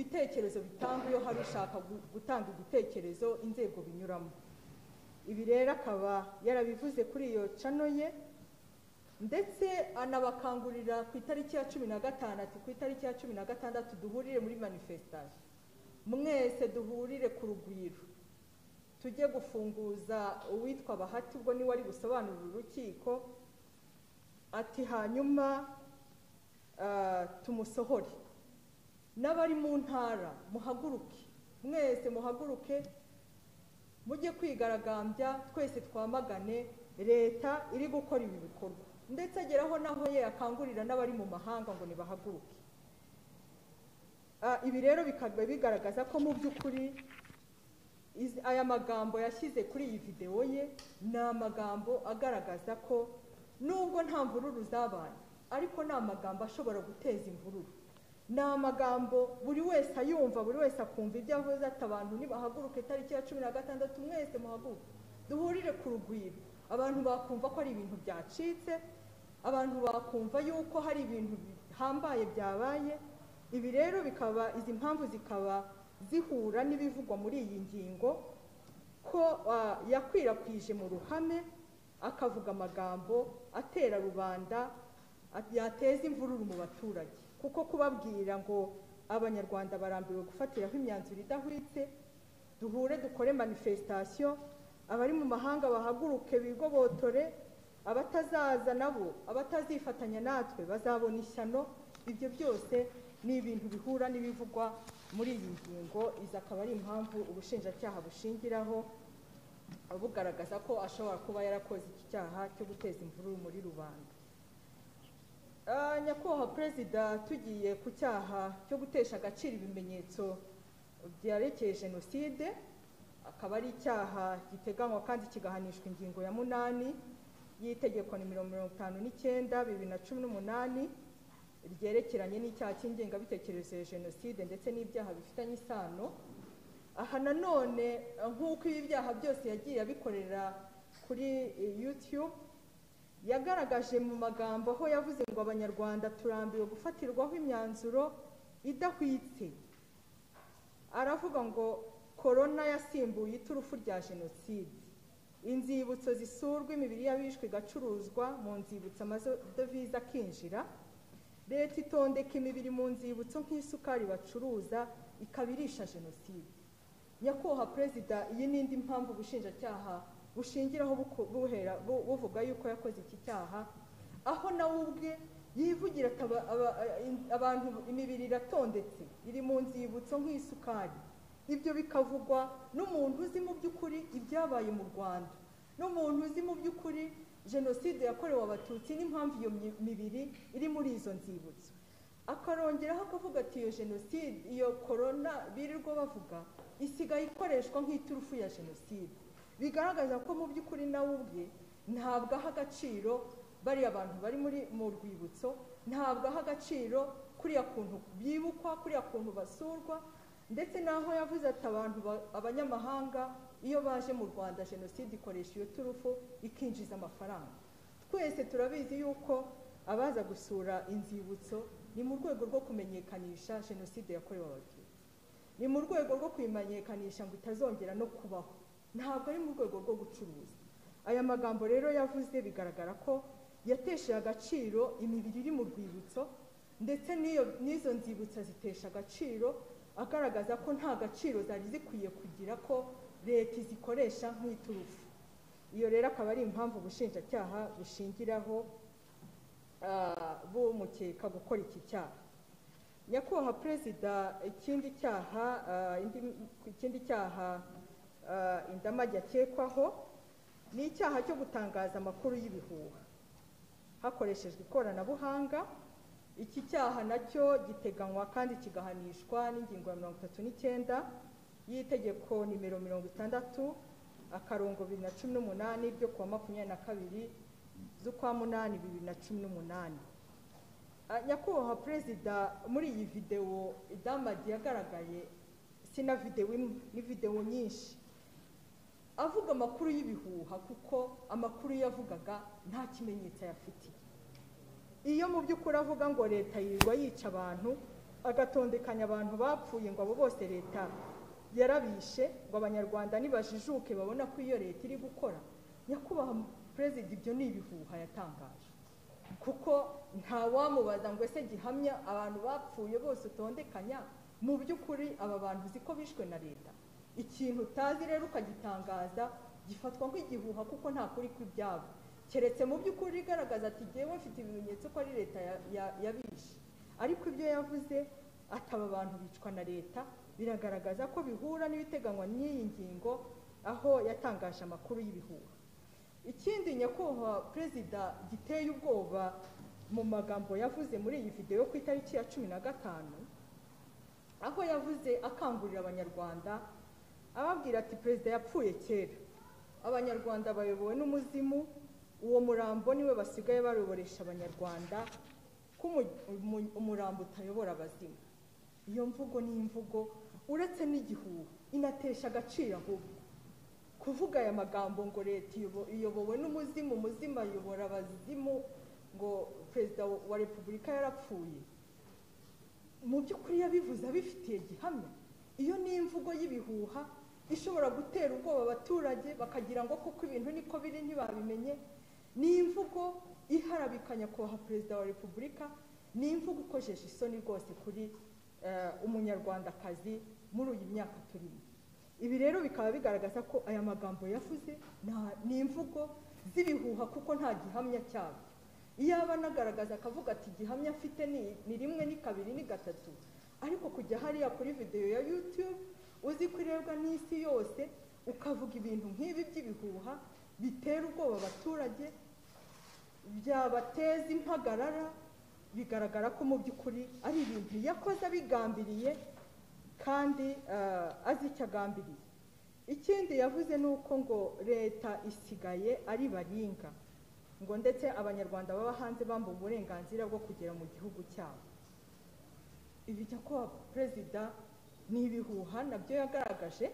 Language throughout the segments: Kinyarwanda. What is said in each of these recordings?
ibitekerezo bitangwa iyo hari ushaka gu- gutanga igitekerezo inzego binyuramo ibi rero akaba yarabivuze kuri iyo cano ye ndetse anabakangurira ku itariki ya cumi na gatanu ati ku itariki ya cumi na gatandatu duhurire muri manifestation mwese duhurire ku rugwiro tujye gufunguza uwitwa bahati ubwo niwe ari busobanurira urukiko ati hanyuma ah, tumusohore n'abari mu ntara muhaguruke mwese muhaguruke mujye kwigaragambya twese twamagane leta iri gukora ibi bikorwa ndetse ageraho naho ye akangurira n'abari mu mahanga ngo nibahaguruke Ah, ibi rero bikaba bigaragaza ko mu by'ukuri izi- aya magambo yashyize kuri iyi videwo ye ni amagambo agaragaza ko nubwo nta mvururu zabaye ariko ni amagambo ashobora guteza imvururu ni amagambo buri wese ayumva buri wese akumva ibyo avuze ati abantu nibahaguruka itariki ya cumi na gatandatu mwese muhaguruke duhurire ku rugwiro abantu bakumva ko ari ibintu byacitse abantu bakumva yuko hari ibintu bihambaye byabaye ibi rero bikaba izi mpamvu zikaba zihura n'ibivugwa muri iyi ngingo ko ah, yakwirakwije mu ruhame akavuga amagambo atera rubanda at- yateza imvururu mu baturage kuko kubabwira ngo abanyarwanda barambiwe gufatiraho imyanzuro idahwitse duhure dukore manifestation abari mu mahanga bahaguruke bigobotore abatazaza nabo abatazifatanya natwe bazabona ishyano ibyo byose ni ibintu bihura n'ibivugwa muri iyi ngingo izi akaba ari impamvu ubushinjacyaha bushingiraho bugaragaza ko ashobora kuba yarakoze iki cyaha cyo guteza imvururu muri rubanda Ah, nyakubahwa perezida tugiye ku cyaha cyo gutesha agaciro ibimenyetso byerekeye jenoside akaba ari icyaha giteganywa kandi kigahanishwa ingingo ya munani y'itegeko nimero mirongo itanu n'icyenda bibiri na cumi n'umunani ryerekeranye n'icyaha cy'ingengabitekerezo ya jenoside ndetse n'ibyaha bifitanye isano aha nanone eh, nk'uko ibi byaha byose yagiye abikorera kuri eh, youtube yagaragaje mu magambo aho yavuze ngo abanyarwanda turambiwe gufatirwaho imyanzuro idahwitse aravuga ngo korona yasimbuye iturufu rya jenoside inzibutso zisurwa imibiri y'abishwe igacuruzwa mu nzibutso amadovize akinjira leta itondeka imibiri mu nzibutso nk'isukari bacuruza ikabirisha jenoside nyakubahwa perezida iyi ni indi mpamvu ubushinjacyaha bushingiraho buko- buhera bu- buvuga yuko yakoze iki cyaha aho nawe ubwe yivugira ati aba- aba- in- abantu imibiri iratondetse iri mu nzibutso nk'isukari ibyo bikavugwa n'umuntu uzi mu by'ukuri ibyabaye mu rwanda n'umuntu uzi mu by'ukuri jenoside yakorewe abatutsi n'impamvu iyo mi- mibiri iri muri izo nzibutso akarongeraho akavuga ati iyo jenoside iyo korona birirwa bavuga isigaye ikoreshwa nk'iturufu ya jenoside bigaragaza ko mu by'ukuri nawe ubwe ntabwo aha agaciro bariya abantu bari muri mu rwibutso ntabwo aha agaciro kuriya kuntu bibukwa kuriya kuntu basurwa ndetse n'aho yavuze ati abantu ba- abanyamahanga iyo baje mu rwanda jenoside ikoresha iyo turufu ikinjiza amafaranga twese turabizi yuko abaza gusura inzibutso ni mu rwego rwo kumenyekanisha jenoside yakorewe abatutsi ni mu rwego rwo kuyimenyekanisha ngo itazongera no kubaho ntabwo ari mu rwego rwo gucuruza aya magambo rero yavuze bigaragara ko yatesheje agaciro imibiri iri mu rwibutso ndetse n'iyo- n'izo nzibutso zitesha agaciro agaragaza ko nta gaciro zari zikwiye kugira ko leta izikoresha nk'iturufu iyo rero akaba ari impamvu ubushinjacyaha bushingiraho ah, bumukeka gukora iki cyaha nyakubahwa perezida ikindi cyaha ah, indi- ikindi cyaha ah, indamage akekwaho ni icyaha cyo gutangaza amakuru y'ibihuha hakoreshejwe ikoranabuhanga iki cyaha nacyo giteganywa kandi kigahanishwa n'ingingo ya mirongo itatu n'icyenda y'itegeko nimero mirongo itandatu akarongo bibiri na cumi n'umunani ryo kuwa makumyabiri na kabiri z'ukwa munani bibiri na cumi n'umunani Ah, nyakubahwa perezida muri iyi videwo idamadi yagaragaye si na videwo imwe ni videwo nyinshi avuga amakuru y'ibihuha kuko amakuru yavugaga nta kimenyetso ayafitiye iyo mu by'ukuri avuga ngo leta yirirwa yica abantu agatondekanya abantu bapfuye ngo abo bose leta yarabishe ngo abanyarwanda nibajijuke babona ko iyo leta iri gukora nyakubahwa perezida ibyo ni ibihuha yatangaje kuko ntawamubaza ngo ese gihamya abantu bapfuye bose utondekanya mu by'ukuri aba bantu uzi ko bishwe na leta ikintu utazi rero ukagitangaza gifatwa nk'igihuha kuko nta kuri kw'ibyabo keretse mu by'ukuri igaragaza ati ngewe mfite ibimenyetso ko ari leta ya- ya- yabishe ariko ibyo yavuze ataba abantu bicwa na leta biragaragaza ko bihura n'ibiteganywa n'iyi ngingo aho yatangaje amakuru y'ibihuha ikindi nyakubahwa perezida giteye ubwoba mu magambo yavuze muri iyi videwo ku itariki ya cumi na gatanu aho yavuze akangurira abanyarwanda ababwira ati perezida yapfuye kera abanyarwanda bayobowe n'umuzimu uwo murambo niwe basigaye bayoboresha abanyarwanda ko umu- umu- umurambo utayobora abazimu iyo mvugo ni imvugo uretse n'igihuha inatesha agaciro ahubwo kuvuga aya magambo ngo leta iyobo- iyobowe n'umuzimu umuzimu ayobora abazimu ngo perezida wa repubulika yarapfuye mu by'ukuri yabivuze abifitiye gihamya iyo ni imvugo y'ibihuha ishobora gutera ubwoba abaturage bakagira ngo kuko ibintu niko biri ntibabimenye ni imvugo iharabika nyakubahwa perezida wa repubulika ni imvugo ikojeje isoni rwose kuri eh, umunyarwandakazi muri uyu myaka turimo ibi rero bikaba bigaragaza ko aya magambo yavuze nta- ni imvugo z'ibihuha kuko nta gihamya cyabyo iyo aba anagaragaza akavuga ati gihamya afite ni ni rimwe ni kabiri ni gatatu ariko kujya hariya kuri videwo ya yutube uzi ko irebwa n'isi yose ukavuga ibintu nk'ibi by'ibihuha bitera ubwoba abaturage byabateza impagarara bigaragara ko mu by'ukuri ari ibintu yakoze abigambiriye kandi eh, azi icyo agambiriye ikindi yavuze ni uko ngo leta isigaye ari baringa ngo ndetse abanyarwanda baba hanze bamba uburenganzira bwo kugera mu gihugu cyabo ibi nyakubahwa perezida ni ibihuha nabyo yagaragaje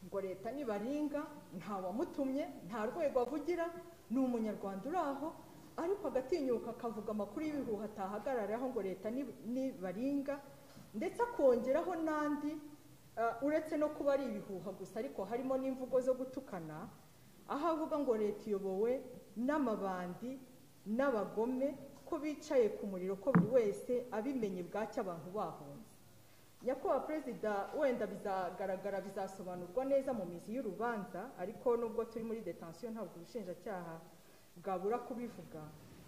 ngo leta nibaringa nta wamutumye nta rwego avugira ni umunyarwanda uri aho ariko agatinyuka akavuga amakuru y'ibihuha atahagararaho ngo leta ni- nibaringa ndetse akongeraho n'andi eh, uretse no kuba ari ibihuha gusa ariko harimo n'imvugo zo gutukana aho avuga ngo leta iyobowe n'amabandi n'abagome ko bicaye ku muriro ko buri wese abimenye bwacyo abantu bahunze nyakubahwa perezida wenda bizagaragara bizasobanurwa neza mu mizi y'urubanza ariko nubwo turi muri detansiyo ntabwo ubushinjacyaha bwabura kubivuga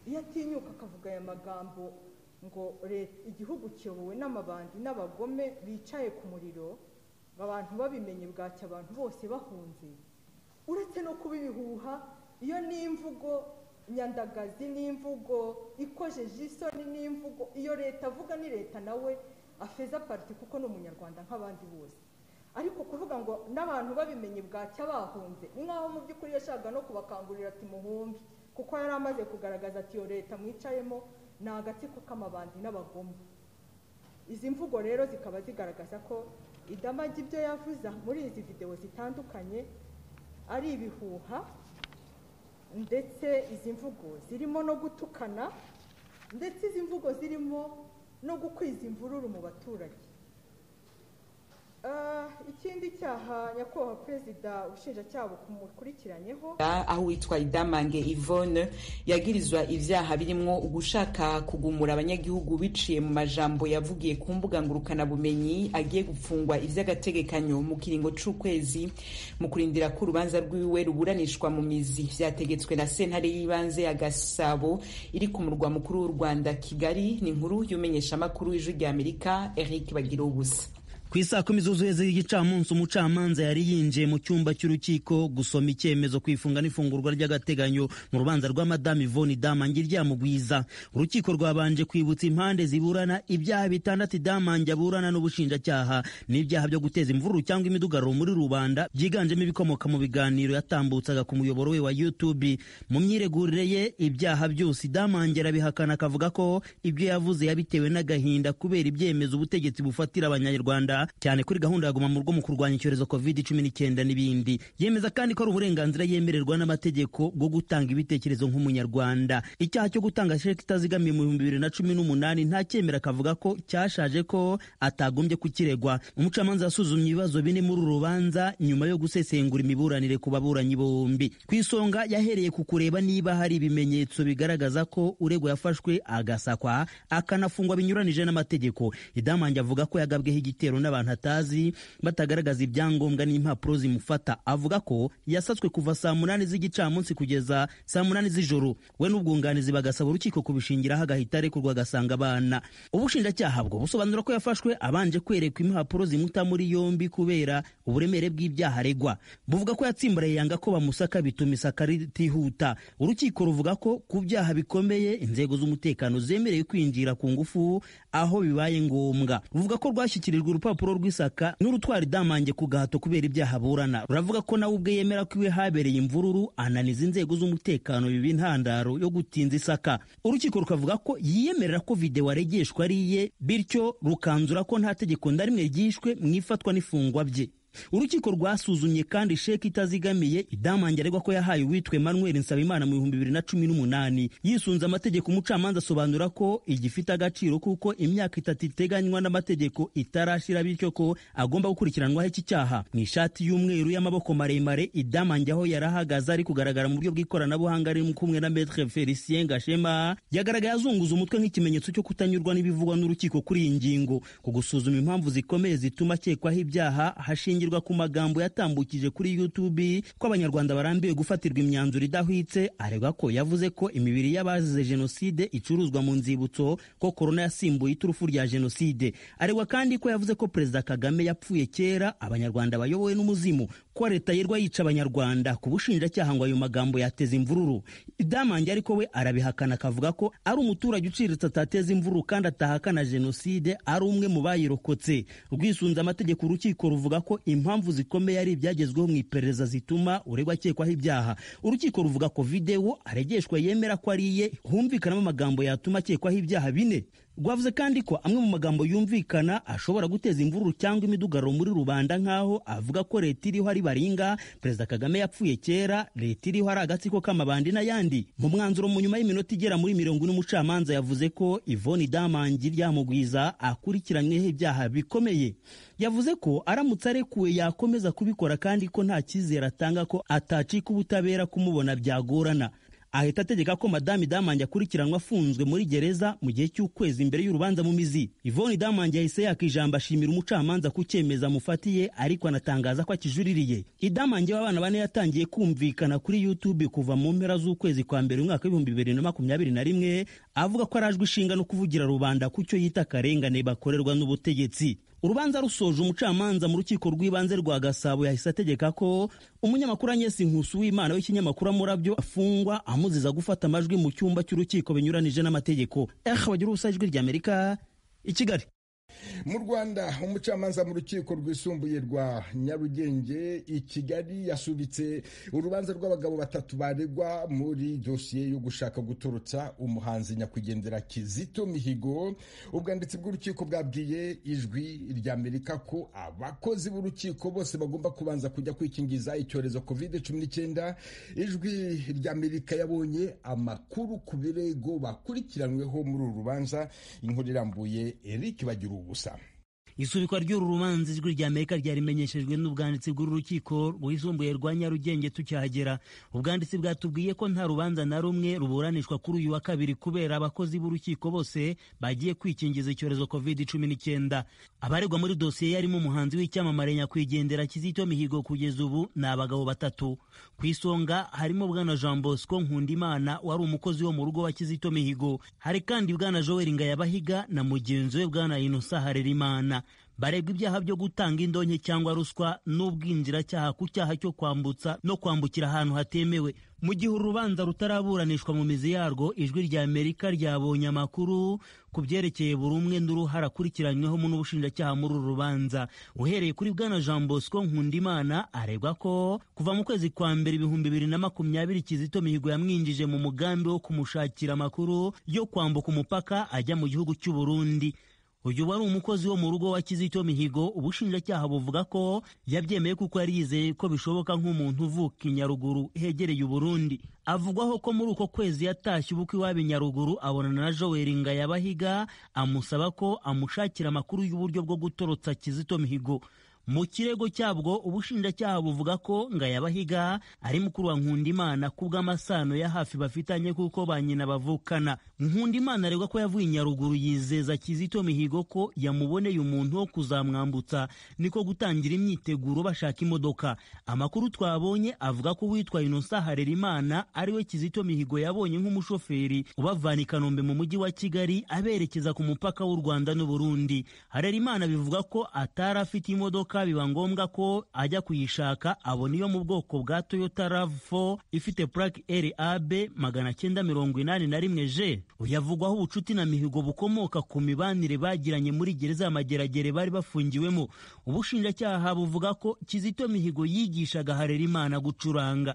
iyo atinyuka akavuga aya magambo ngo leta igihugu kiyobowe n'amabandi n'abagome bicaye ku muriro ngo abantu babimenye bwacya abantu bose bahunze uretse no kuba ibihuha iyo ni imvugo nyandagazi ni imvugo ikojeje isoni ni imvugo iyo leta avuga ni leta nawe afeza parite kuko ni umunyarwanda nk'abandi bose ariko kuvuga ngo n'abantu babimenye bwacya bahunze ni nk'aho mu by'ukuri yashakaga no kubakangurira ati muhumbi kuko yari amaze kugaragaza ati iyo leta mwicayemo ni agatsiko k'amabandi n'abagome izi mvugo rero zikaba zigaragaza ko idamagi ibyo yavuze muri izi videwo zitandukanye ari ibihuha ndetse izi mvugo zirimo no gutukana ndetse izi mvugo zirimo no gukwiza imvururu mu baturage Ah, ikindi cyaha nyakubahwa perezida ubushinjacyaha bukumukurikiranyweho aho uwitwa idamange yvonne yagirizwa ibyaha birimo ugushaka kugumura abanyagihugu biciye mu majambo yavugiye ku mbuga ngurukanabumenyi agiye gupfungwa iby'agategekanyo mu kiringo cy'ukwezi mu kurindira ko urubanza rwiwe ruburanishwa mu mizi byategetswe na sentare y'ibanze ya gasabo iri ku murwa mukuru w'u rwanda kigali ni inkuru y'umenyeshamakuru w'ijwi ry'amerika eric bagira ubusa ku isaa kumi zuzuye z'igicamunsi umucamanza yari yinjiye mu cyumba cy'urukiko gusoma icyemezo ku ifunga n'ifungurwa ry'agateganyo mu rubanza rwa madamu ivoni damange ryamugwiza urukiko rwabanje kwibutsa impande ziburana ibyaha bitandatu damange aburana n'ubushinjacyaha n'ibyaha byo guteza imvururu cyangwa imidugararo muri rubanda byiganjemo ibikomoka mu biganiro yatambutsaga ku muyoboro we wa youtube mu myiregurire ye ibyaha byose damange arabihakana akavuga ko ibyo yavuze yabitewe n'agahinda kubera ibyemezo ubutegetsi bufatira abanyarwanda leta cyane kuri gahunda ya guma mu rugo mu kurwanya icyorezo covid cumi n'icyenda n'ibindi yemeza kandi ko ari uburenganzira yemererwa n'amategeko bwo gutanga ibitekerezo nk'umunyarwanda icyaha cyo gutanga sheki itazigamiye mu bihumbi bibiri na cumi n'umunani nta cyemera akavuga ko cyashaje ko atagombye kukiregwa umucamanza yasuzumye ibibazo bine muri uru rubanza nyuma yo gusesengura imiburanire ku baburanyi bombi ku isonga yahereye ku kureba niba hari ibimenyetso bigaragaza ko uregwa yafashwe agasakwa akanafungwa binyuranije n'amategeko idamange avuga ko yagabweho igitero n'abantu atazi batagaragaza ibyangombwa n'impapuro zimufata avuga ko yasatswe kuva saa munani z'igicamunsi kugeza saa munani z'ijoro we n'ubwunganizi bagasaba urukiko kubishingiraho agahita arekurwa agasanga abana ubushinjacyaha bwo busobanura ko yafashwe abanje kwerekwa impapuro zimuta muri yombi kubera uburemere bw'ibyaha aregwa buvuga ko yatsimbaraye yanga ko bamusaka bituma isaka ritihuta urukiko ruvuga ko ku byaha bikomeye inzego z'umutekano zemerewe kwinjira ku ngufu aho bibaye ngombwa ruvuga ko rwashyikirijwe urupapuro rw'isaka n'urutwara idamange ku gahato kubera ibyaha burana ruravuga ko nawe ubwe yemera ko iwe habereye imvururu ananiza inzego z'umutekano biba intandaro yo gutinza isaka urukiko rukavuga ko yiyemerera ko videwo aregeshwa ari iye bityo rukanzura ko nta tegeko na rimwe ryishwe mu ifatwa n'ifungwa bye urukiko rwasuzumye kandi sheki itazigamiye idamange aregwa ko yahaye uwitwe manuel nsabimana mu bihumbi bibiri na cumi n'umunani yisunze amategeko umucamanza asobanura ko igifite agaciro kuko imyaka itatu iteganywa n'amategeko itarashira bityo ko agomba gukurikiranwaho iki cyaha mu ishati y'umweru y'amaboko maremare idamange aho yarahagaze ari kugaragara mu buryo bw'ikoranabuhanga ari kumwe na metre felicien gashema yagaragaye azunguza umutwe nk'ikimenyetso cyo kutanyurwa n'ibivugwa n'urukiko kuri iyi ngingo ku gusuzuma impamvu zikomeye zituma akekwaho ibyaha hashingiye ku magambo yatambukije kuri YouTube ko abanyarwanda barambiwe gufatirwa imyanzuro idahwitse aregwa ko yavuze ko imibiri y'abazize jenoside icuruzwa mu nzibutso ko korona yasimbuye iturufu rya jenoside aregwa kandi ko yavuze ko perezida Kagame yapfuye kera abanyarwanda bayobowe n'umuzimu ko leta yerwa yica abanyarwanda ku bushinjacyaha ngo ayo magambo yateza imvururu idamange ariko we arabihakana akavuga ko ari umuturage uciriritse atateza imvururu kandi atahakana jenoside ari umwe mu bayirokotse rwisunze amategeko urukiko ruvuga ko impamvu zikomeye ari ibyagezweho mu iperereza zituma uregwa akekwaho ibyaha urukiko ruvuga ko videwo aregeshwa yemera ko ari iye humvikanamo amagambo yatuma akekwaho ibyaha bine rwavuze kandi ko amwe mu magambo yumvikana ashobora guteza imvururu cyangwa imidugaro muri rubanda nk'aho avuga ko leta iriho ari baringa perezida kagame yapfuye kera leta iriho ari agatsiko k'amabandi n'ayandi mu mwanzuro mu nyuma y'iminota igera muri mirongo ine umucamanza yavuze ko ivoni damangi ryamugwiza akurikiranyweho ibyaha bikomeye yavuze ko aramutse arekuwe yakomeza kubikora kandi ko nta cyizere atanga ko atacika ubutabera kumubona byagorana ahita ategeka ko madame damange akurikiranwa afunzwe muri gereza mu gihe cy'ukwezi imbere y'urubanza mu mizi ivoni damange yahise yaka ijambo ashimira umucamanza ku cyemezo amufatiye ariko anatangaza ko akijuriririye idamange w'abana bane yatangiye kumvikana kuri youtube kuva mu mpera z'ukwezi kwa mbere umwaka w'ibihumbi bibiri na makumyabiri na rimwe avuga ko arajwe ishinga no kuvugira rubanda ku cyo yita akarengane bakorerwa n'ubutegetsi urubanza rusoje umucamanza mu rukiko rw'ibanze rwa gasabo yahise ategeka ko umunyamakuru anyesi nkusu w'imana w'ikinyamakuru amurabyo afungwa amuziza gufata amajwi mu cyumba cy'urukiko binyuranije n'amategeko ehe bagira ubusa ijwi ry'amerika i kigali mu rwanda umucamanza mu rukiko rwisumbuye rwa nyarugenge i kigali yasubitse urubanza rw'abagabo batatu baregwa muri dosiye yo gushaka gutorotsa umuhanzi nyakwigendera kizito mihigo ubwanditsi bw'urukiko bwabwiye ijwi ry'amerika ko abakozi b'urukiko bose bagomba kubanza kujya kwikingiza icyorezo kovide cumi n'icyenda ijwi ry'amerika yabonye amakuru ku birego bakurikiranweho muri uru rubanza inkuru irambuye eric bagira ubusa isubikwa ry'uru rubanza ijwi rya amerika ryarimenyeshejwe n'ubwanditsi bw'urukiko rwisumbuye rwa nyarugenge tukihagera ubwanditsi bwatubwiye ko nta rubanza na rumwe ruburanishwa kuri uyu wa kabiri kubera abakozi b'urukiko bose bagiye kwikingiza icyorezo covid cumi n'icyenda abaregwa muri dosiye yarimo umuhanzi w'icyamamare nyakwigendera kizito mihigo kugeza ubu ni abagabo batatu ku isonga harimo bwana jean bosco nkundimana wari umukozi wo mu rugo wa kizito mihigo hari kandi bwana joel ngayabahiga na mugenzi we bwana inosa harerimana baregwa ibyaha byo gutanga indonke cyangwa ruswa n'ubwinjiracyaha ku cyaha cyo kwambutsa no kwambukira ahantu hatemewe mu gihe urubanza rutaraburanishwa mu mizi yarwo ijwi rya amerika ryabonye amakuru ku byerekeye buri umwe n'uruhare akurikiranyweho n'ubushinjacyaha muri uru rubanza uhereye kuri bwana jean bosco nkundimana aregwa ko kuva mu kwezi kwa mbere ibihumbi bibiri na makumyabiri kizito mihigo yamwinjije mu mugambi wo kumushakira amakuru yo kwambuka umupaka ajya mu gihugu cy'uburundi uyu wari umukozi wo mu rugo wa Kizito Mihigo ubushinjacyaha buvuga ko yabyemeye kuko yari yizeye ko bishoboka nk'umuntu uvuka i Nyaruguru hegereye Uburundi avugwaho ko muri uko kwezi yatashye ubukwe iwabo i Nyaruguru abonana na Joel Ngayabahiga amusaba ko amushakira amakuru y'uburyo bwo gutorotsa Kizito Mihigo mu kirego cyabwo ubushinjacyaha buvuga ko Ngayabahiga ari mukuru wa Nkundimana ku bw'amasano ya hafi bafitanye kuko ba nyina bavukana Nkundimana aregwa ko yavuye Nyaruguru yizeza Kizito Mihigo ko yamuboneye umuntu wo kuzamwambutsa niko gutangira imyiteguro bashaka imodoka amakuru twabonye avuga ko uwitwa Innocent Harerimana ari we Kizito Mihigo yabonye nk'umushoferi ubavana i Kanombe mu mujyi wa Kigali aberekeza ku mupaka w'u Rwanda n'u Burundi Harerimana bivuga ko atari afite imodoka biba ngombwa ko ajya kuyishaka abona iyo mu bwoko bwa toyota rav4 ifite purake rab magana cyenda mirongo inani na rimwe je uyavugwaho ubucuti na mihigo bukomoka ku mibanire bagiranye muri gereza ya mageragere bari bafungiwemo ubushinjacyaha buvuga ko kizito mihigo yigishaga harerimana gucuranga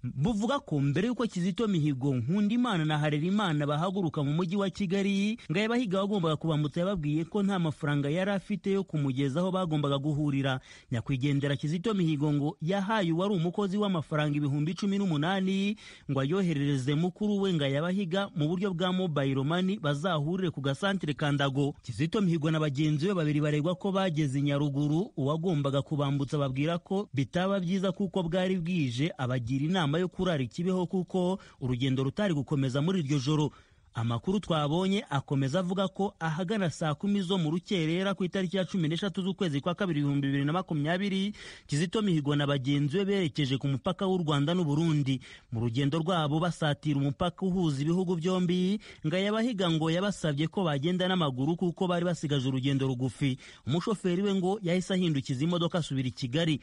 buvuga ko mbere y'uko Kizito Mihigo Nkundimana na Harerimana bahaguruka mu mujyi wa Kigali Ngayabahiga wagombaga kubambutsa yababwiye ko nta mafaranga yari afite yo kumugeza aho bagombaga guhurira nyakwigendera Kizito Mihigo ngo yahaye uwari umukozi w'amafaranga ibihumbi cumi n'umunani ngo ayoherereze mukuru we Ngayabahiga mu buryo bwa mobile money bazahurire ku gasantere Kandago Kizito Mihigo na bagenzi be babiri baregwa ko bageze Nyaruguru uwagombaga kubambutsa babwira ko bitaba byiza kuko bwari bwije abagira inama yo kurara ikibeho kuko urugendo rutari gukomeza muri iryo joro amakuru twabonye akomeza avuga ko ahagana saa kumi zo mu rukerera ku itariki ya cumi n'eshatu z'ukwezi kwa kabiri ibihumbi bibiri na makumyabiri kizito mihigo na bagenzi be berekeje ku mupaka w'u rwanda n'uburundi mu rugendo rwabo basatira umupaka uhuza ibihugu byombi ngayabahiga ngo yabasabye ko bagenda n'amaguru kuko bari basigaje urugendo rugufi umushoferi we ngo yahise ahindukiza imodoka asubira i kigali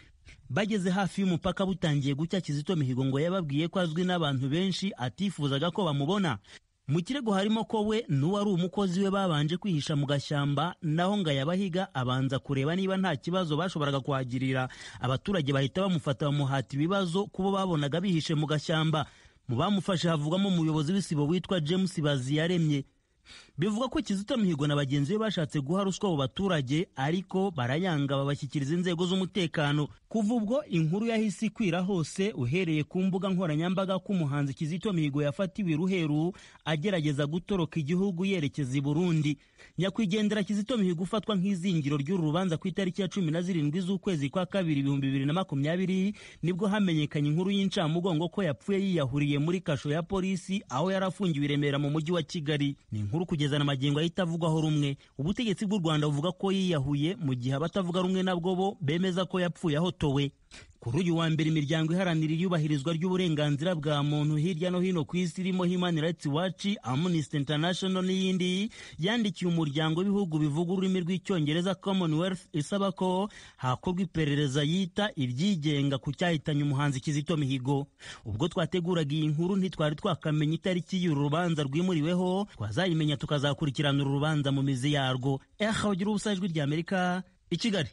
bageze hafi y'umupaka butangiye gucya kizito mihigo ngo yababwiye ko azwi n'abantu benshi atifuzaga ko bamubona mu kirego harimo ko we n'uwari umukozi we babanje kwihisha mu gashyamba naho ngayabahiga abanza kureba niba nta kibazo bashoboraga kuhagirira abaturage bahita bamufata bamuhata ibibazo kubo babonaga bihishe mu gashyamba mu bamufashe havugamo umuyobozi w'isibo witwa james baziyaremye bivuga ko Kizito Mihigo na bagenzi be bashatse guha ruswa abo baturage ariko barayanga babashyikiriza inzego z'umutekano kuva ubwo inkuru yahise ikwira hose uhereye ku mbuga nkoranyambaga k'umuhanzi Kizito Mihigo yafatiwe Ruheru agerageza gutoroka igihugu yerekeza i Burundi nyakwigendera Kizito Mihigo ufatwa nk'izingiro ry'uru rubanza ku itariki ya cumi na zirindwi z'ukwezi kwa kabiri ibihumbi bibiri na makumyabiri nibwo hamenyekanye inkuru y'incamugongo ko yapfuye yiyahuriye muri kasho ya polisi aho yari afungiwe i Remera mu mujyi wa Kigali ni inkuru kugeza na magingo ahita avugwaho rumwe ubutegetsi bw'u Rwanda buvuga ko yiyahuye mu gihe abatavuga rumwe nabwo bo bemeza ko yapfuye ahotowe kuri uyu wa mbere imiryango iharanira iyubahirizwa ry'uburenganzira bwa muntu hirya no hino ku isi irimo Human Rights Watch, Amnesty International n'iyindi yandikiye umuryango w'ibihugu bivuga ururimi rw'icyongereza Commonwealth isaba ko hakorwa iperereza yita iryigenga ku cyahitanye umuhanzi Kizito Mihigo ubwo twateguraga iyi nkuru ntitwari twakamenya itariki y'uru rubanza rwimuriweho twazayimenya tukazakurikirana uru rubanza mu mizi yarwo eh ugira ubusajwi ry'Amerika i Kigali